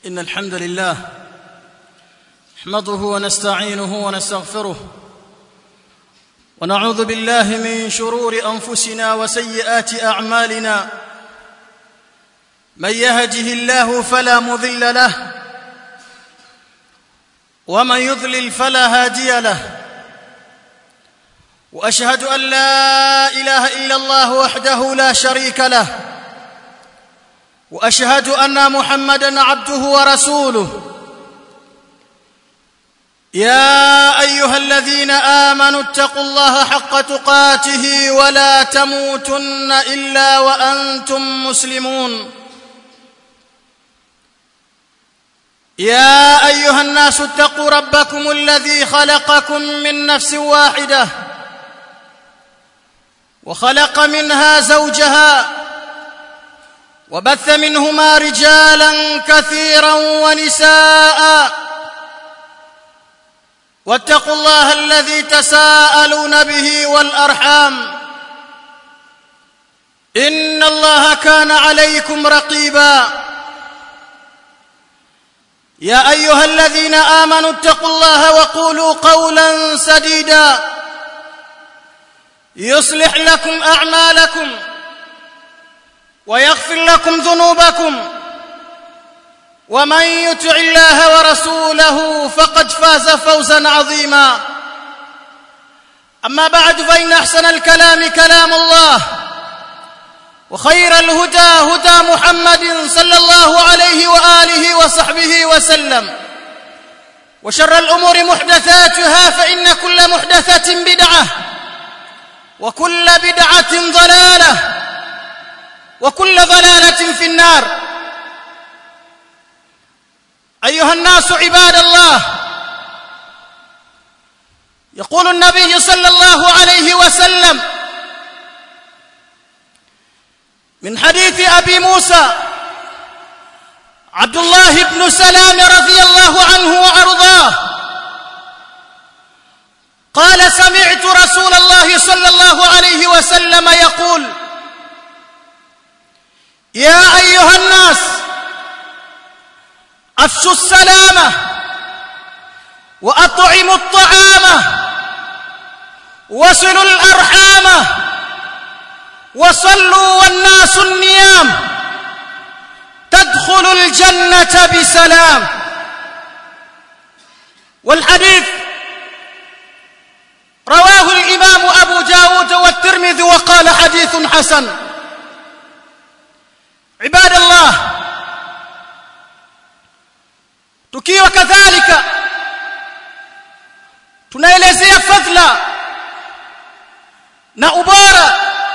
ان الحمد لله نحمده ونستعينه ونستغفره ونعوذ بالله من شرور انفسنا وسيئات اعمالنا من يهده الله فلا مضل له ومن يضلل فلا هادي له واشهد ان لا اله الا الله وحده لا شريك له واشهد ان محمدا عبده ورسوله يا ايها الذين امنوا اتقوا الله حق تقاته ولا تموتن الا وانتم مسلمون يا ايها الناس اتقوا ربكم الذي خلقكم من نفس واحده وخلق منها زوجها وبث منهما رجالا كثيرا ونساء واتقوا الله الذي تساءلون به والارحام ان الله كان عليكم رقيبا يا ايها الذين امنوا اتقوا الله وقولوا قولا سديدا يصلح لكم اعمالكم ويغفر لكم ذنوبكم ومن يطع الله ورسوله فقد فاز فوزا عظيما اما بعد فان احسن الكلام كلام الله وخير الهدى هدى محمد صلى الله عليه واله وصحبه وسلم وشر الامور محدثاتها فان كل محدثه بدعه وكل بدعه ضلاله وكل ضلاله في النار ايها الناس عباد الله يقول النبي صلى الله عليه وسلم من حديث ابي موسى عبد الله بن سلام رضي الله عنه وارضاه قال سمعت رسول الله صلى الله عليه وسلم يقول يا ايها الناس افشوا السلامه واطعموا الطعام وصلوا الارحام وصلوا والناس النيام تدخل الجنه بسلام والحديث رواه الامام ابو داود والترمذي وقال حديث حسن عباد الله tukiwa kadhalika tunaelezea fadhila na ubora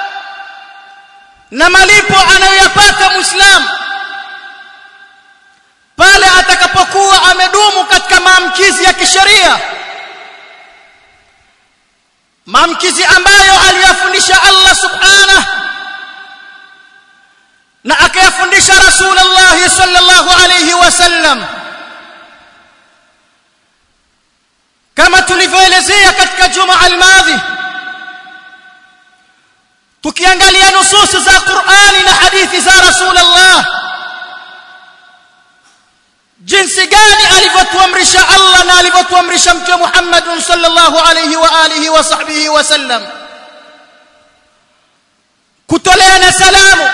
na malipo anayoyapata muislamu pale atakapokuwa amedumu katika maamkizi ya kisheria maamkizi ambayo aliyafundisha Allah subhanahu na akayafundisha Rasulullah sallallahu alayhi wasallam kama tulivyoelezea katika juma almadhi tukiangalia nususi za Qur'ani na hadithi za Rasulullah jinsi gani alivyotuamrisha Allah na alivyotuamrisha mtume Muhammad sallallahu alayhi wa alihi wa sahbihi wasallam kutoleana salamu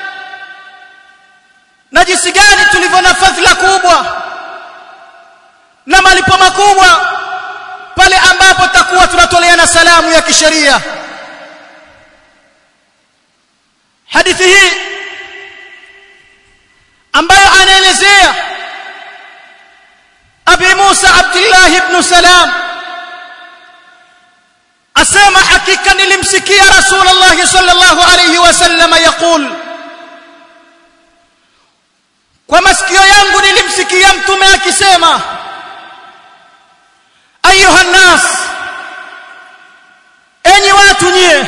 na jinsi gani tulivyo na fadhila kubwa na malipo makubwa pale ambapo takuwa tunatoleana salamu ya kisheria hadithi hii ambayo anaelezea Abi Musa Abdullah ibn Salam asema hakika nilimsikia Rasulullah sallallahu alayhi wasallam yaqul kwa masikio yangu nilimsikia mtume akisema ayuha nas enyi watu nyie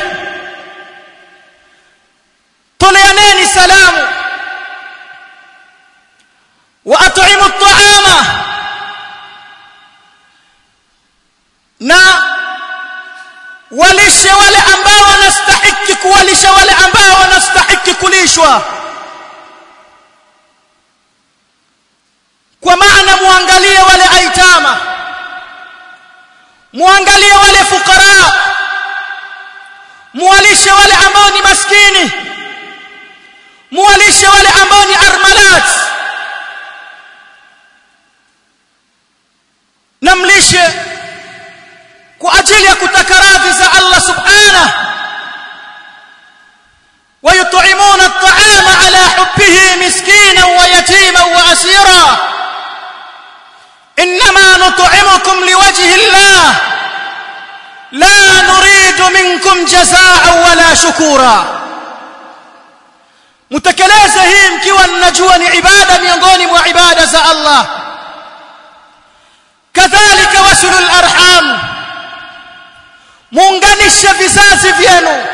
toleaneni salamu wa at'imu at'ama na walishe wale ambao wanastahiki kuwalisha wale ambao wanastahiki kulishwa muangalie wale fukara muwalishe wale ambao ni maskini muwalishe wale ambao ni armalat namlishe kwa ajili ya kutaka radhi za Allah subhanahu ويطعمون الطعام على حبه مسكينا ويتيما واسيرا انما نطعمكم لوجه الله لا نريد منكم جزاء ولا شكورا mtekeleze hii mkiwa mnajua ni ibada miongoni mwa ibada za Allah kadhalika wasulul arham muunganishe vizazi vyenu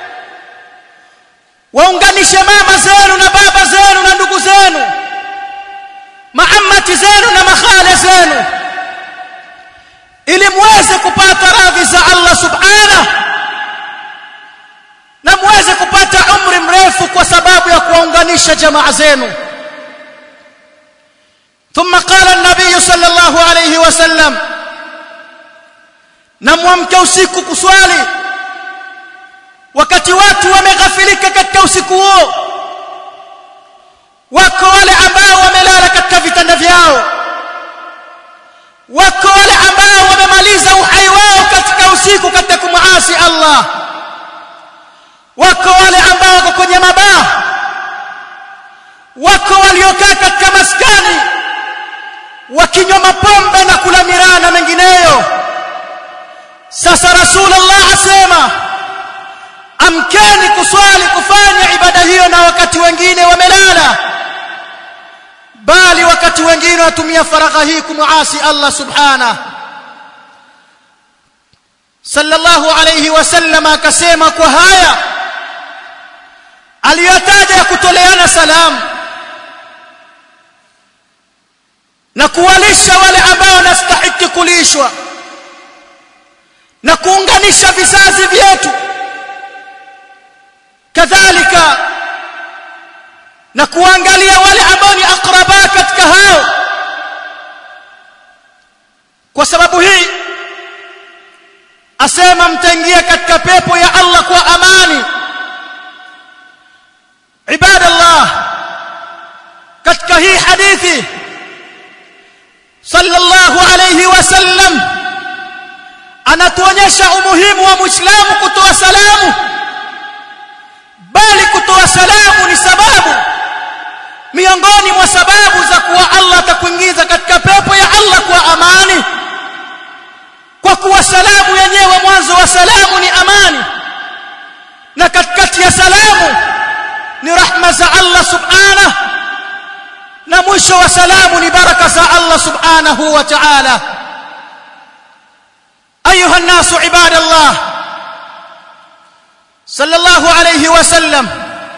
waunganishe mama zenu na baba zenu na ndugu zenu maamati zenu na makhale zenu ili muweze kupata radhi za Allah subhanahu na muweze kupata umri mrefu kwa sababu ya kuwaunganisha jamaa zenu ثم قال النبي صلى الله عليه وسلم namwamke usiku kuswali wakati watu wameghafilika katika usiku huo wako wale ambao wamelala katika vitanda vyao wako wale ambao wamemaliza uhai wao katika usiku katika kumuasi Allah wako wale ambao wako kwenye mabaa wako waliokaa katika maskani wakinywa mapombe na kula miraa na mengineyo sasa rasulullah asema amkeni kuswali kufanya ibada hiyo na wakati wengine wamelala bali wakati wengine watumia faragha hii kumuasi Allah subhanahu sallallahu alayhi wasallam akasema kwa haya aliyotaja ya kutoleana salamu na kuwalisha wale ambao wanastahili kulishwa na kuunganisha vizazi vyetu kadhalika na kuangalia wale ambao ni akraba katika hao kwa sababu hii asema mtaingia katika pepo ya Allah kwa amani ibadallah katika hii hadithi sallallahu alayhi wasallam anatuonyesha umuhimu wa muislamu kutoa salamu bali kutoa salamu ni sababu miongoni mwa sababu za kuwa Allah atakuingiza katika pepo ya Allah kwa amani kwa kuwa salamu yenyewe mwanzo wa salamu ni amani na katikati ya salamu ni rahma za Allah subhanahu na mwisho wa salamu ni baraka za Allah subhanahu wa ta'ala ayuha الناس عباد الله صلى الله عليه وسلم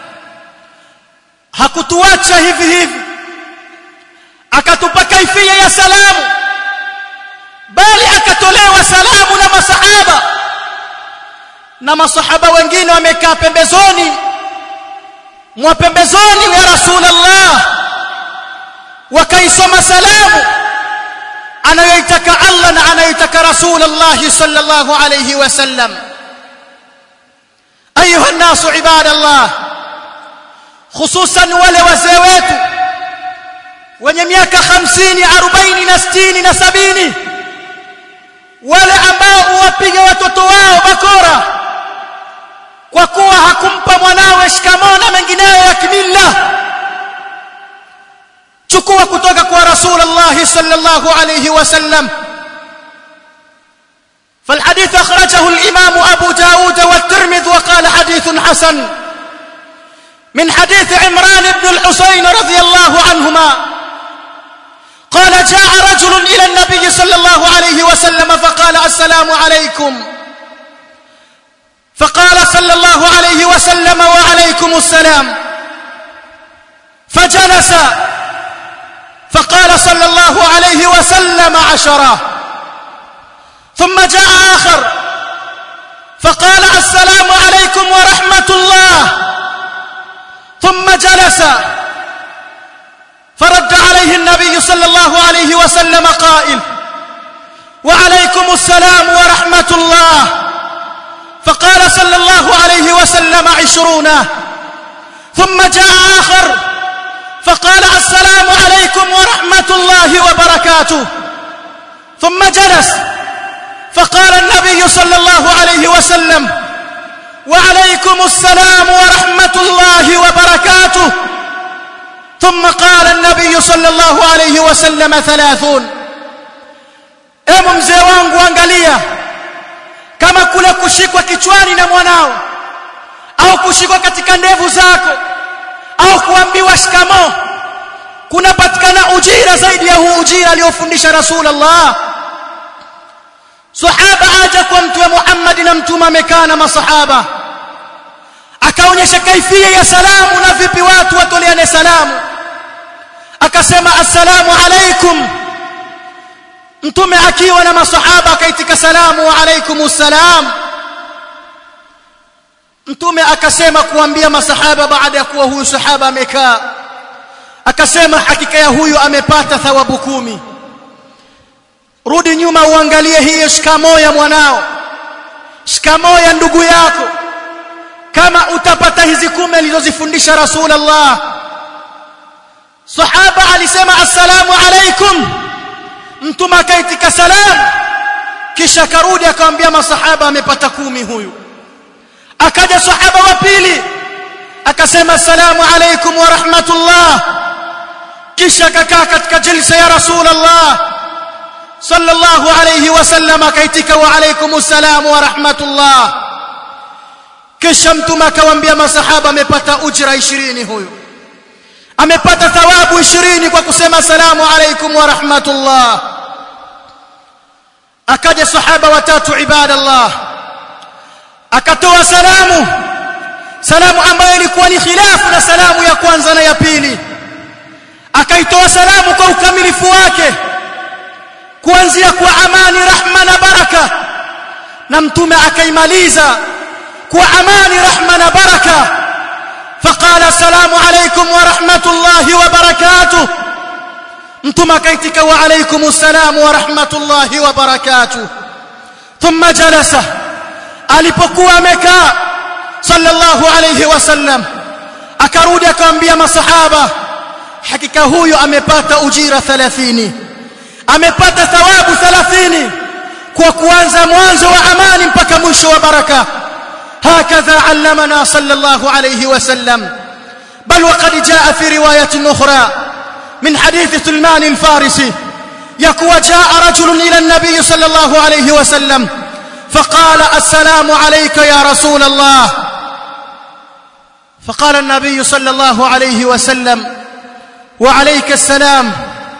hakutuacha hivi hivi akatupa kaifia ya salamu bali akatolewa salamu na masahaba na masahaba wengine wamekaa pembezoni mwa pembezoni ya rasulullah wakaisoma salamu anayoitaka Allah na anayoitaka rasulullah sallallahu alayhi wasallam ayuha الناس عباد الله hususan wale wazee wetu wenye miaka 50 40 na 60 na 70 wale ambao uwapiga watoto wao bakora kwa kuwa hakumpa mwanawe shikamoo na mengineyo ya kimilla chukua kutoka kwa rasulullah sallallahu alayhi wasallam فالحديث أخرجه الإمام أبو داود والترمذ وقال حديث حسن من حديث عمران بن الحسين رضي الله عنهما قال جاء رجل إلى النبي صلى الله عليه وسلم فقال السلام عليكم فقال صلى الله عليه وسلم وعليكم السلام فجلس فقال صلى الله عليه وسلم عشرة ثم جاء آخر فقال السلام عليكم ورحمة الله ثم جلس فرد عليه النبي صلى الله عليه وسلم قائل وعليكم السلام ورحمة الله فقال صلى الله عليه وسلم عشرون ثم جاء آخر فقال السلام عليكم ورحمة الله وبركاته ثم جلس فقال النبي صلى الله عليه وسلم وعليكم السلام ورحمة الله وبركاته ثم قال النبي صلى الله عليه وسلم ثلاثون emu mzee wangu angalia kama kule kushikwa kichwani na mwanao au kushikwa katika ndevu zako au kuambiwa shikamo kunapatikana ujira zaidi ya huu ujira aliyofundisha rasulullah sahaba aja kwa mtume Muhammad na mtume amekaa na masahaba akaonyesha kaifia ya salamu na vipi watu watoleane salamu akasema assalamu alaikum mtume akiwa na masahaba akaitika salamu wa alaikumus salam mtume akasema kuambia masahaba baada ya kuwa huyu sahaba amekaa akasema hakika ya huyu amepata thawabu kumi rudi nyuma uangalie hii shikamoo ya mwanao shikamoo ya ndugu yako kama utapata hizi kumi alizozifundisha rasulullah sahaba alisema assalamu alaikum mtume akaitika salam kisha karudi akamwambia masahaba amepata kumi huyu akaja sahaba wa pili akasema assalamu alaikum wa rahmatullah kisha akakaa katika jilsa ya rasulullah sallallahu alayhi wasallam akaitika wa alaikum assalam wa rahmatullah kisha mtume akawaambia masahaba amepata ujra 20 huyu amepata thawabu 20 kwa kusema salamu alaikum wa rahmatullah akaja sahaba watatu ibadallah akatoa salamu salamu ambayo ilikuwa ni khilafu na salamu ya kwanza na ya pili akaitoa salamu kwa ukamilifu wake kuanzia kwa amani rahma na baraka na mtume akaimaliza kwa amani rahma na baraka فقال السلام عليكم ورحمة الله وبركاته انتم كيتك وعليكم السلام ورحمة الله وبركاته ثم جلس alipokuwa amekaa sallallahu alayhi wasallam akarudi akamwambia masahaba hakika huyu amepata ujira 30 amepata thawabu 30 kwa kuanza mwanzo wa amani mpaka mwisho wa baraka هكذا علمنا صلى الله عليه وسلم بل وقد جاء في رواية أخرى من حديث سلمان الفارسي يقوى جاء رجل إلى النبي صلى الله عليه وسلم فقال السلام عليك يا رسول الله فقال النبي صلى الله عليه وسلم وعليك السلام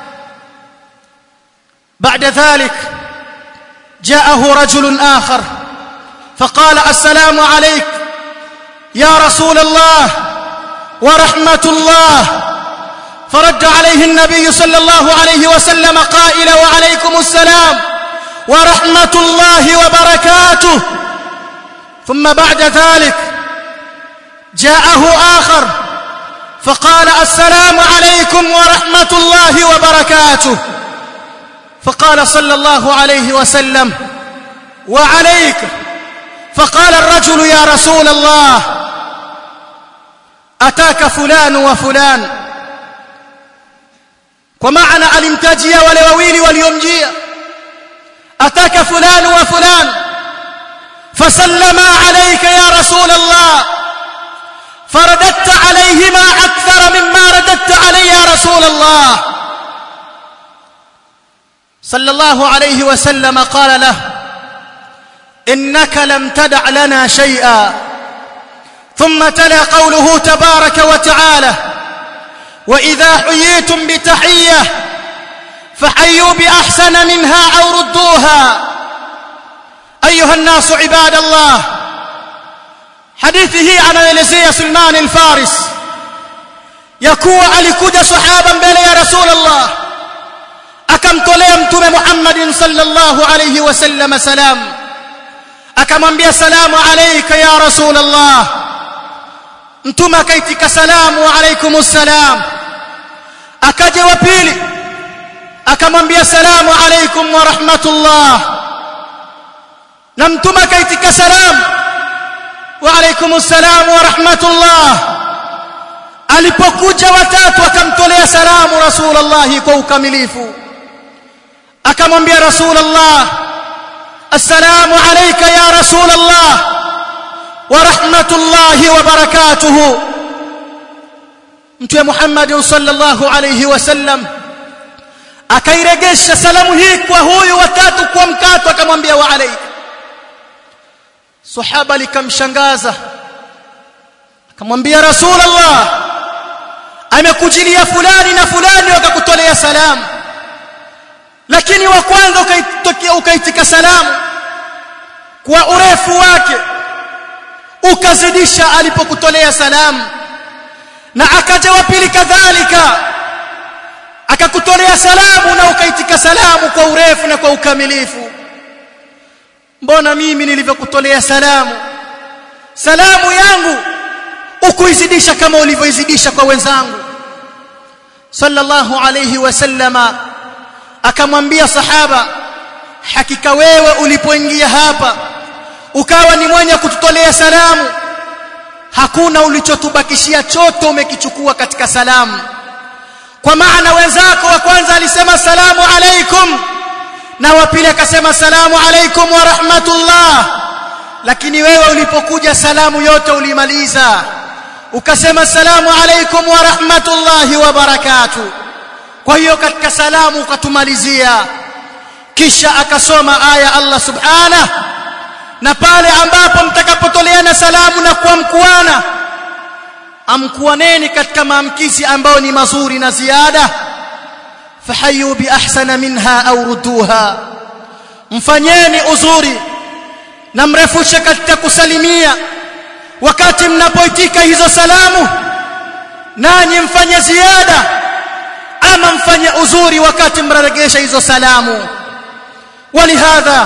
بعد ذلك جاءه رجل آخر فقال السلام عليك يا رسول الله ورحمة الله فرد عليه النبي صلى الله عليه وسلم قائلا وعليكم السلام ورحمة الله وبركاته ثم بعد ذلك جاءه آخر فقال السلام عليكم ورحمة الله وبركاته فقال صلى الله عليه وسلم وعليك فقال الرجل يا رسول الله أتاك فلان وفلان ومعنى alimtajia wale wawili waliomjia ataka fulan wa fulan fasallama alayka ya rasul allah فرددت عليهما أكثر مما رددت علي يا رسول الله صلى الله عليه وسلم قال له إنك لم تدع لنا شيئا ثم تلا قوله تبارك وتعالى وإذا حييتم بتحية فحيوا بأحسن منها أو ردوها أيها الناس عباد الله hadithi hii anaelezea Sulman al-Faris ya kuwa alikuja sahaba mbele ya Rasulullah akamtolea mtume Muhammadin sallallahu alayhi wasallam salam akamwambia salamu alayka ya Rasulullah mtume akaitika salamu wa alaykumus salam akaja wa pili akamwambia salamu alaykum wa rahmatullah na mtume akaitika salamu wa alaykum assalam wa rahmatullah alipokuja watatu akamtolea salamu rasulullah kwa ukamilifu akamwambia rasulullah assalamu alayka ya rasulullah wa rahmatullahi wa barakatuhu mtume Muhammad sallallahu alayhi wasallam akairegesha salamu hii kwa huyu watatu kwa mkato akamwambia wa alayka sahaba likamshangaza akamwambia rasulullah amekujilia fulani na fulani wakakutolea salamu lakini wa kwanza ukaitokea ukaitika salamu kwa urefu wake ukazidisha alipokutolea salamu na akaja wa pili kadhalika akakutolea salamu na ukaitika salamu kwa urefu na kwa ukamilifu mbona mimi nilivyokutolea salamu salamu yangu ukuizidisha kama ulivyoizidisha kwa wenzangu sallallahu alayhi wasallama akamwambia sahaba hakika wewe ulipoingia hapa ukawa ni mwenye kututolea salamu hakuna ulichotubakishia chote umekichukua katika salamu kwa maana wenzako wa kwanza alisema salamu alaikum na wa pili akasema salamu alaikum wa rahmatullah lakini wewe ulipokuja salamu yote ulimaliza ukasema salamu alaikum wa rahmatullahi wa barakatuh kwa hiyo katika salamu ukatumalizia kisha akasoma aya Allah subhanahu na pale ambapo mtakapotoleana salamu na kuamkuana amkuaneni katika maamkizi ambayo ni mazuri na ziada fahayu bi ahsana minha au rudduha mfanyeni uzuri na mrefushe katika kusalimia wakati mnapoitika hizo salamu nanyi mfanye ziada ama mfanye uzuri wakati mraregesha hizo salamu ولهذا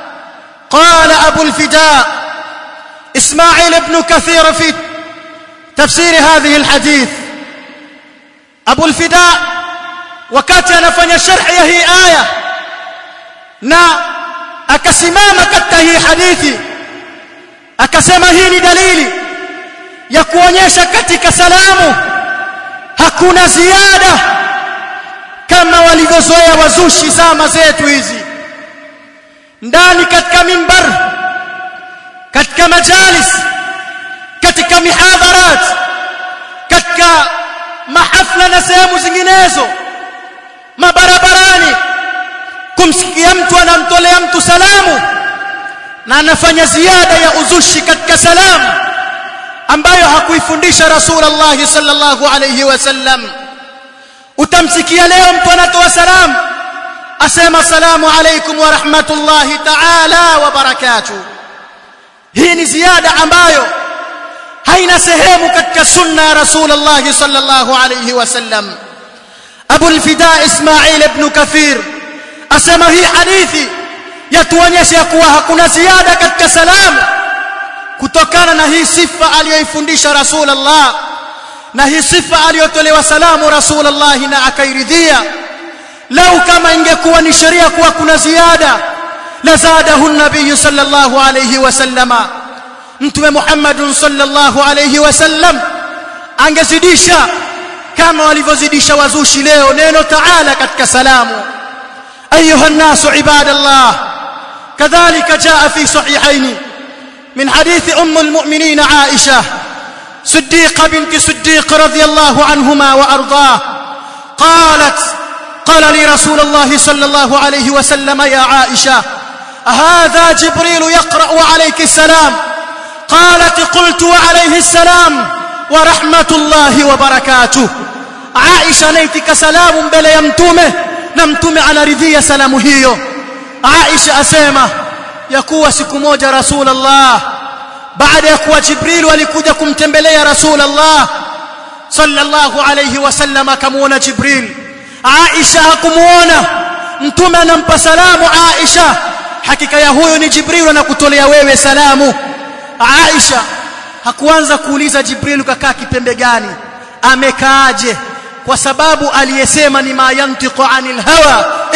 قال أبو الفداء إسماعيل بن كثير في تفسير هذه الحديث أبو الفداء wakati anafanya sharhi ya hii aya na akasimama katika hii hadithi akasema hii ni dalili ya kuonyesha katika salamu hakuna ziada kama walivyozoea wazushi zama zetu hizi ndani katika mimbar katika majalis katika mihadharat katika mahafla na sehemu zinginezo mabarabarani kumsikia mtu anamtolea mtu salamu na anafanya ziada ya uzushi katika salamu ambayo hakuifundisha Rasulullah sallallahu alayhi wasallam utamsikia leo mtu anatoa salamu asema salamu alaykum wa rahmatullahi ta'ala wa barakatuh hii ni ziada ambayo haina sehemu katika sunna ya Rasulullah sallallahu alayhi wasallam Abu al-Fida Ismail ibn Kathir asema hii hadithi yatuonyesha kuwa hakuna ziada katika salamu kutokana na hii sifa aliyoifundisha Rasulullah na hii sifa aliyotolewa salamu Rasulullah na akairidhia lau kama ingekuwa ni sheria kuwa kuna ziada la zadahu nabii sallallahu alayhi wasallama mtume Muhammad sallallahu alayhi wasallam angezidisha kama walivyozidisha wazushi leo neno taala katika salamu ayuha nasu ibadallah kadhalika jaa fi sahihaini من حديث أم المؤمنين عائشة صديقة بنت صديق رضي الله عنهما وأرضاه قالت قال لي رسول الله صلى الله عليه وسلم يا عائشة هذا جبريل يقرأ عليك السلام قالت قلت وعليه السلام ورحمة الله وبركاته عائشة نيتك سلام بلا يمتومه نمتومه على رذية سلام هيو عائشة أسيمة yakuwa siku moja rasulullah baada ya kuwa jibril alikuja kumtembelea rasulullah sallallahu alayhi wasallam akamuona jibril aisha hakumuona mtume anampa salamu aisha hakika ya huyo ni jibril anakutolea wewe salamu aisha hakuanza kuuliza jibril kakaa kipembe gani amekaaje kwa sababu aliyesema ni ma yantiqu anil hawa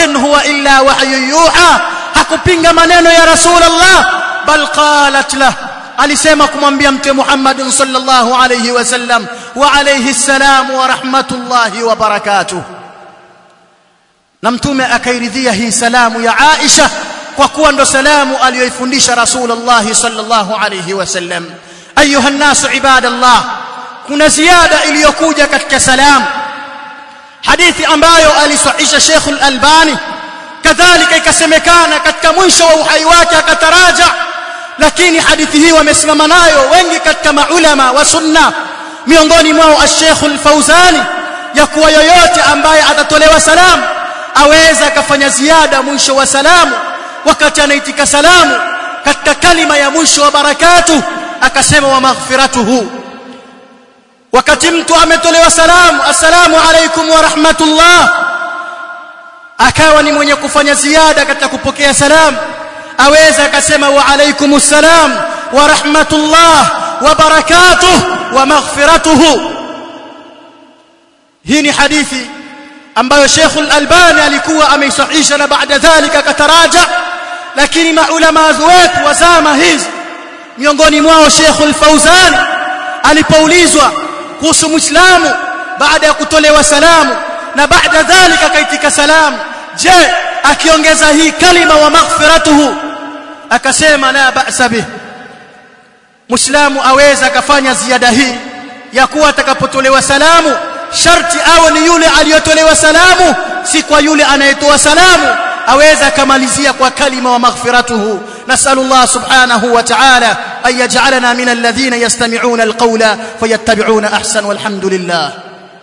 in huwa illa wahyu yuha hakupinga maneno ya rasulullah bal qalat lah alisema kumwambia mtume Muhammad sallallahu alayhi wasallam wa alayhi salam wa rahmatullahi wa barakatuh na mtume akairidhia hii salamu ya Aisha kwa kuwa ndo salamu aliyoifundisha Rasulullah sallallahu alayhi wasallam ayuha nasu ibadallah kuna ziada iliyokuja katika salamu hadithi ambayo alisahisha Sheikh al-Albani kadhalika ikasemekana katika mwisho wa uhai wake akataraja lakini hadithi hii wamesimama nayo wengi katika maulama wa sunna miongoni mwao al-Sheikh al-Fauzani ya kuwa yoyote ambaye atatolewa salamu aweza akafanya ziada mwisho wa salamu wakati anaitika salamu katika kalima ya mwisho wa barakatu akasema wa maghfiratuhu wakati mtu ametolewa salamu assalamu alaikum wa rahmatullah akawa ni mwenye kufanya ziada katika kupokea salamu aweza akasema wa alaikum assalam wa rahmatullah wa barakatuh wa maghfiratuhu hii ni hadithi ambayo Sheikh Al-Albani alikuwa ameisahisha na baada dhalika akataraja lakini maulama wetu wa zama hizi miongoni mwao Sheikh Al-Fauzan alipoulizwa kuhusu Muislamu baada ya kutolewa salamu na baada dhalika akaitika salamu je akiongeza hii kalima wa maghfiratuhu akasema la ba'sa bih Muislamu aweza akafanya ziada hii ya kuwa atakapotolewa salamu sharti awe ni yule aliyotolewa salamu si kwa yule anayetoa salamu aweza akamalizia kwa kalima wa maghfiratuhu nasallallahu subhanahu wa ta'ala an yaj'alana min alladhina yastami'una alqawla fayattabi'una ahsan walhamdulillah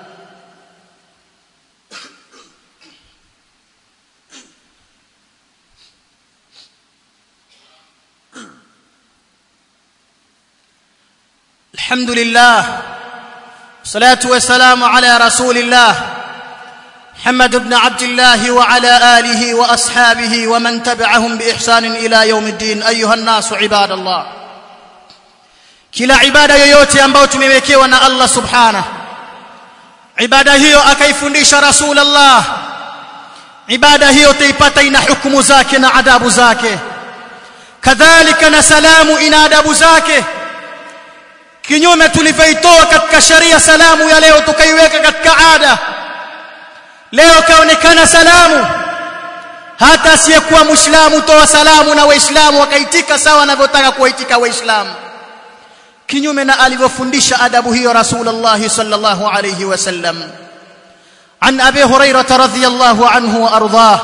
الحمد لله الصلاة والسلام على رسول الله محمد بن عبد الله وعلى آله وأصحابه ومن تبعهم بإحسان إلى يوم الدين أيها الناس عباد الله kila ibada yoyote ambayo tumewekewa na Allah subhanahu ibada hiyo akaifundisha rasulullah ibada hiyo taipata ina hukumu zake na adabu zake kadhalika na salamu ina adabu zake kinyume tulivyoitoa katika sharia salamu ya leo tukaiweka katika ada leo kaonekana salamu hata asiyekuwa muislamu toa salamu na waislamu wakaitika sawa wanavyotaka kuwaitika waislamu kinyume na alivyofundisha adabu hiyo rasulullah sallallahu alayhi wasallam عن ابي هريره رضي الله عنه وارضاه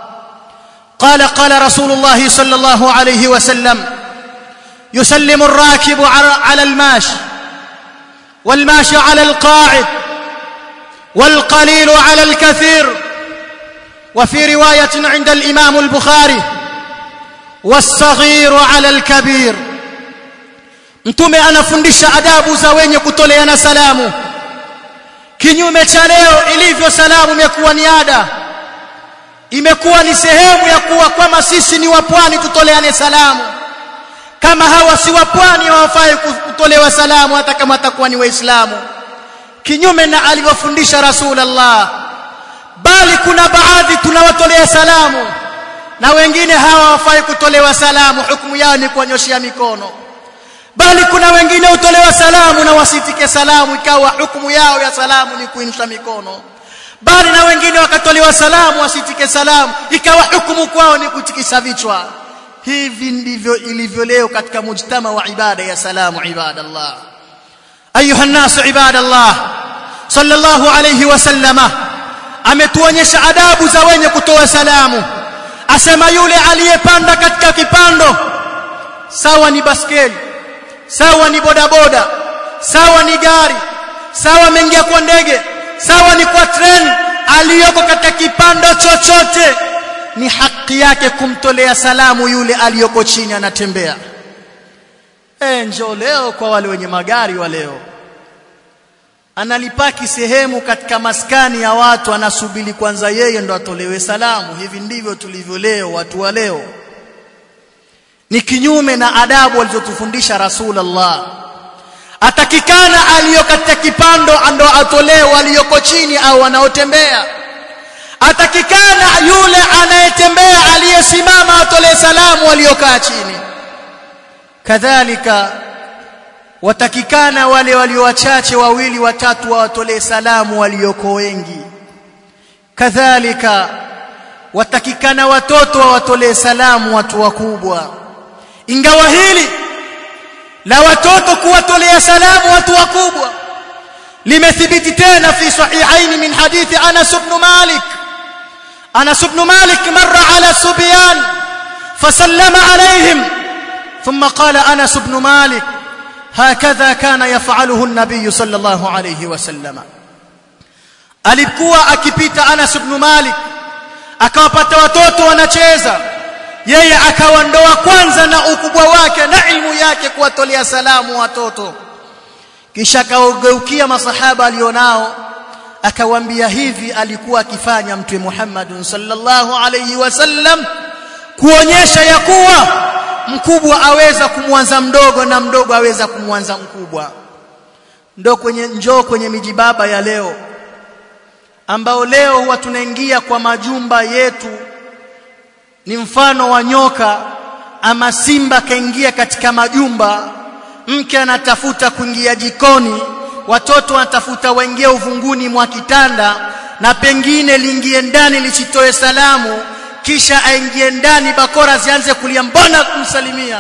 قال قال رسول الله صلى الله عليه وسلم يسلم الراكب على الماشي والماشي على القاعد والقليل على الكثير وفي روايه عند الامام البخاري والصغير على الكبير mtume anafundisha adabu za wenye kutoleana salamu kinyume cha leo ilivyo salamu imekuwa ni ada imekuwa ni sehemu ya kuwa kama sisi ni wapwani tutoleane salamu kama hawa si wapwani hawafai kutolewa salamu hata kama atakuwa ni waislamu kinyume na alivyofundisha rasulullah bali kuna baadhi tunawatolea salamu na wengine hawa hawafai kutolewa salamu hukumu yao ni kuwanyoshia mikono bali kuna wengine hutolewa salamu na wasitike salamu ikawa hukumu yao ya salamu ni kuinusha mikono bali na wengine wakatolewa salamu wasitike salamu ikawa hukumu kwao ni kutikisa vichwa hivi ndivyo ilivyo leo katika mujtama wa ibada ya salamu ibadallah ayuha nasu ibadallah sallallahu alayhi wasallama ametuonyesha adabu za wenye kutoa salamu asema yule aliyepanda katika kipando sawa ni baskeli sawa ni bodaboda sawa ni gari sawa ameingia kwa ndege sawa ni kwa treni aliyoko katika kipando chochote ni haki yake kumtolea salamu yule aliyoko chini anatembea eh njoo leo kwa wale wenye magari wa leo analipaki sehemu katika maskani ya watu anasubiri kwanza yeye ndo atolewe salamu hivi ndivyo tulivyo leo watu wa leo ni kinyume na adabu alizotufundisha rasulullah atakikana aliyo katika kipando ndo atolewe aliyoko chini au wanaotembea atakikana yule aliyosimama atolee salamu waliokaa chini kadhalika watakikana wale walio wachache wawili watatu wawatolee salamu walioko wengi kadhalika watakikana watoto wawatolee salamu watu wakubwa ingawa hili la watoto kuwatolea salamu watu wakubwa limethibiti tena fi sahihaini min hadithi Anas ibn Malik Anas ibn Malik marra ala subyan fasallama alayhim ثم قال أنس بن مالك هكذا كان يفعله النبي صلى الله عليه وسلم alikuwa akipita Anas ibn Malik akawapata watoto wanacheza yeye akawandoa kwanza na ukubwa wake na ilmu yake kuwatolea salamu watoto kisha akaugeukia masahaba alionao akawaambia hivi alikuwa akifanya mtume Muhammad sallallahu alayhi wasallam kuonyesha ya kuwa mkubwa aweza kumwanza mdogo na mdogo aweza kumwanza mkubwa ndo kwenye njoo kwenye mijibaba ya leo ambao leo huwa tunaingia kwa majumba yetu ni mfano wa nyoka ama simba kaingia katika majumba mke anatafuta kuingia jikoni watoto wanatafuta waingie uvunguni mwa kitanda na pengine liingie ndani lisitoe salamu kisha aingie ndani bakora zianze kulia mbona kumsalimia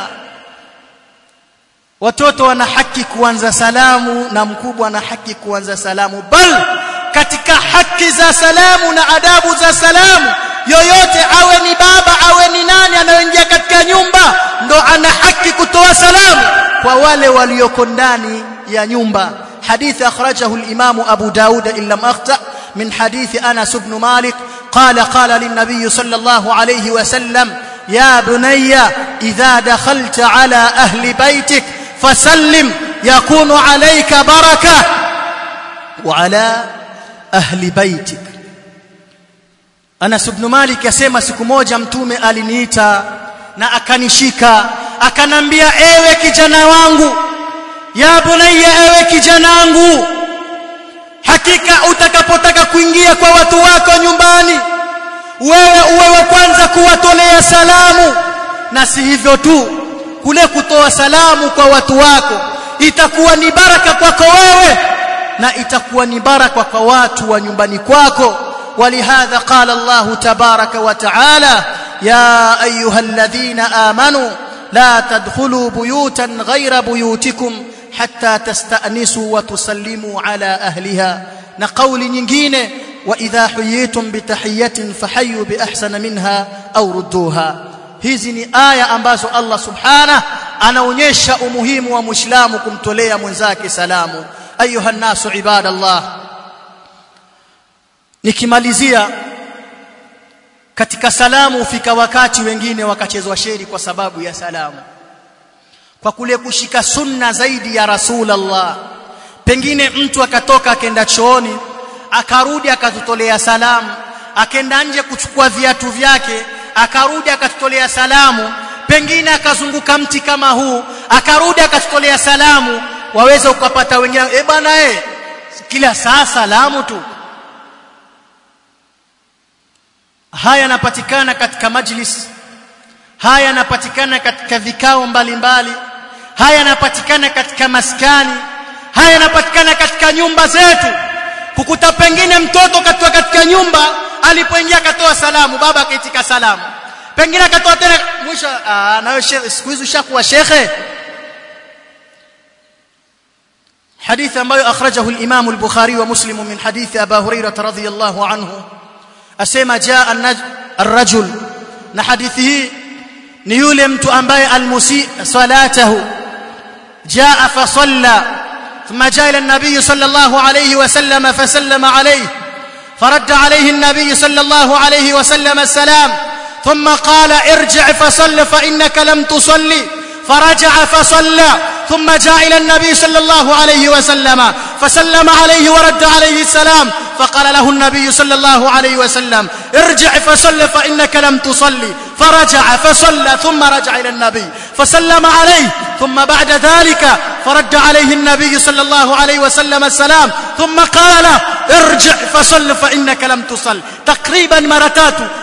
watoto wana haki kuanza salamu na mkubwa ana haki kuanza salamu bal katika haki za salamu na adabu za salamu yoyote awe ni baba awe ni nani anayoingia katika nyumba ndo ana haki kutoa salamu kwa wale walioko ndani ya nyumba حديث أخرجه الإمام أبو داود إن لم أخطأ من حديث أنس بن مالك قال قال للنبي صلى الله عليه وسلم يا بني إذا دخلت على أهل بيتك فسلم يكون عليك بركة وعلى أهل بيتك Anas ibn Malik yasema siku moja mtume aliniita na akanishika akanambia ewe kijana wangu ya bunayya ewe kijana wangu hakika utakapotaka kuingia kwa watu wako nyumbani wewe uwe wa kwanza kuwatolea salamu na si hivyo tu kule kutoa salamu kwa watu wako itakuwa ni baraka kwako wewe na itakuwa ni baraka kwa watu wa nyumbani kwako ولهذا قال الله تبارك وتعالى يا ايها الذين امنوا لا تدخلوا بيوتا غير بيوتكم حتى تستأنسوا وتسلموا على أهلها نقول nyingine وإذا حييتم بتحية فحيوا بأحسن منها أو ردوها hizi ni aya ambazo Allah subhana anaonyesha umuhimu wa muislamu kumtolea mwenzake salamu ayuha nasu ibadallah nikimalizia katika salamu hufika wakati wengine wakachezwa sheri kwa sababu ya salamu kwa kule kushika sunna zaidi ya Rasulullah pengine mtu akatoka akenda chooni akarudi akatutolea salamu akenda nje kuchukua viatu vyake akarudi akatutolea salamu pengine akazunguka mti kama huu akarudi akatutolea salamu waweza ukapata wengine eh bwana eh kila saa salamu tu haya yanapatikana katika majlis haya yanapatikana katika vikao mbalimbali haya yanapatikana katika maskani haya yanapatikana katika nyumba zetu kukuta pengine mtoto katoa katika nyumba alipoingia akatoa salamu baba akaitika salamu pengine akatoa tena mwisho nawe siku hizi ushakuwa shekhe حديث ambayo akhrajahu al-Imam al-Bukhari wa Muslim min hadith Abu Hurairah radhiyallahu anhu asema jaa ar-rajul na hadithi hii ni yule mtu ambaye almusi salatahu jaa fa salla ثم جاء الى النبي صلى الله عليه وسلم فسلم عليه فرد عليه النبي صلى الله عليه وسلم السلام ثم قال ارجع فصل فانك لم تصلي فرجع فصلى ثم جاء الى النبي صلى الله عليه وسلم فسلم عليه ورد عليه السلام فقال له النبي صلى الله عليه وسلم ارجع فصل فانك لم تصلي فرجع فصلى ثم رجع الى النبي فسلم عليه ثم بعد ذلك فرد عليه النبي صلى الله عليه وسلم السلام ثم قال ارجع فصل فانك لم تصل تقريبا مرتات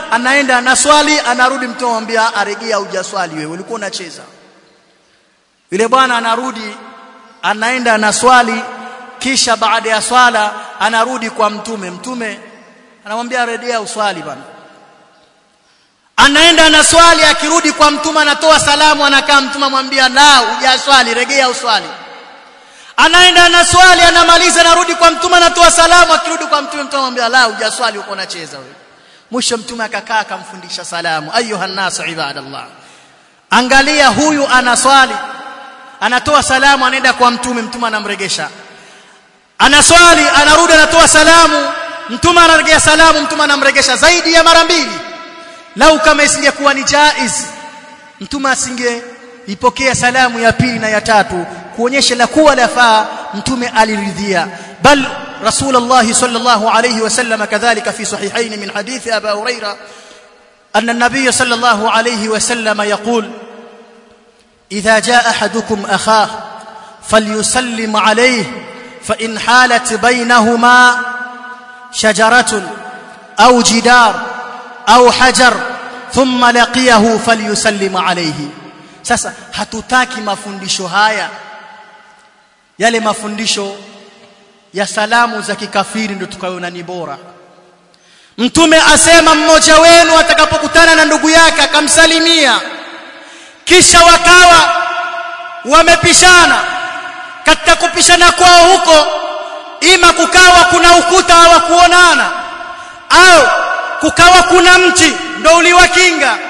anaenda anaswali anarudi mtume anamwambia aregea hujaswali wewe ulikuwa unacheza yule bwana anarudi anaenda anaswali kisha baada ya swala anarudi kwa mtume mtume anamwambia rejea uswali bwana anaenda anaswali akirudi kwa mtume anatoa salamu anakaa mtume amwambia la hujaswali rejea uswali anaenda anaswali anamaliza anarudi kwa mtume anatoa salamu akirudi kwa mtume mtume anamwambia la hujaswali uko unacheza wewe mwisho mtume akakaa akamfundisha salamu ayuha nasu ibadallah angalia huyu anaswali anatoa salamu anaenda kwa mtume mtume anamregesha anaswali anarudi anatoa salamu mtume anaregea salamu mtume anamregesha zaidi ya mara mbili lau kama isingekuwa ni jaiz mtume asinge ipokea salamu ya pili na ya tatu kuonyesha la kuwa lafaa mtume aliridhia bal رسول الله صلى الله عليه وسلم كذلك في صحيحين من حديث أبا هريرة أن النبي صلى الله عليه وسلم يقول إذا جاء أحدكم أخاه فليسلم عليه فإن حالت بينهما شجرة أو جدار أو حجر ثم لقيه فليسلم عليه sasa hatutaki mafundisho haya yale mafundisho ya salamu za kikafiri ndio tukaona ni bora mtume asema mmoja wenu atakapokutana na ndugu yake akamsalimia kisha wakawa wamepishana katika kupishana kwao huko ima kukawa kuna ukuta hawakuonana au kukawa kuna mti ndo uliwakinga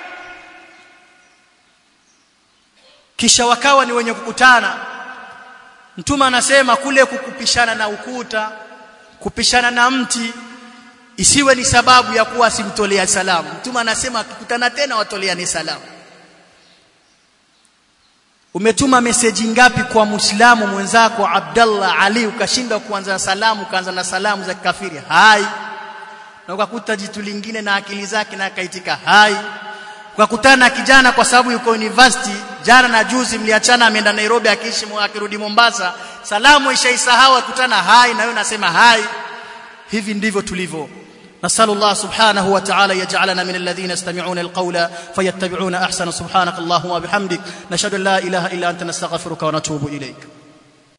kisha wakawa ni wenye kukutana mtume anasema kule kukupishana na ukuta kupishana na mti isiwe ni sababu ya kuwa simtolea salamu mtume anasema akikutana tena watoleane salamu umetuma meseji ngapi kwa muislamu mwenzako Abdallah Ali ukashindwa kuanza salamu ukaanza na salamu za kafiri hai na ukakuta jitu lingine na akili zake na akaitika hai ukakutana na kijana kwa sababu yuko university jana na juzi mliachana ameenda Nairobi akiishi akirudi Mombasa salamu ishaisahau akutana hai na wewe unasema hai hivi ndivyo tulivyo نسأل الله سبحانه وتعالى يجعلنا من الذين يستمعون القول فيتبعون أحسن سبحانك اللهم وبحمدك نشهد أن لا إله إلا أنت نستغفرك ونتوب إليك